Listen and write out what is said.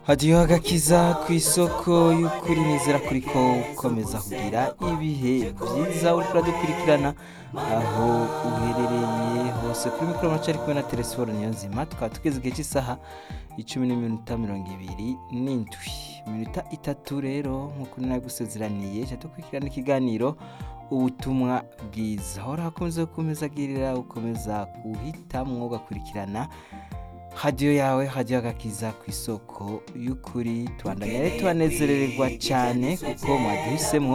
hagiyeho agakiza ku isoko y'ukuri nizera kuri ko ukomeza kugira ibihe byiza uri kuradukurikirana aho uherereye hose kuri mikoro mace ari kumwe na telefone niyo nzima tukaba tugeze igihe cy'isaha icumi n'iminota mirongo ibiri n'indwi iminota itatu rero nk'uko nagusezeraniye jya dukurikirana ikiganiro ubutumwa bwiza hora hakomeza gukomeza agirira ukomeza guhitamwo ugakurikirana hadiyo yawe hadiyo agakiza ku isoko y'ukuri tubandanye tubanezererwa cyane kuko mwaduhisemo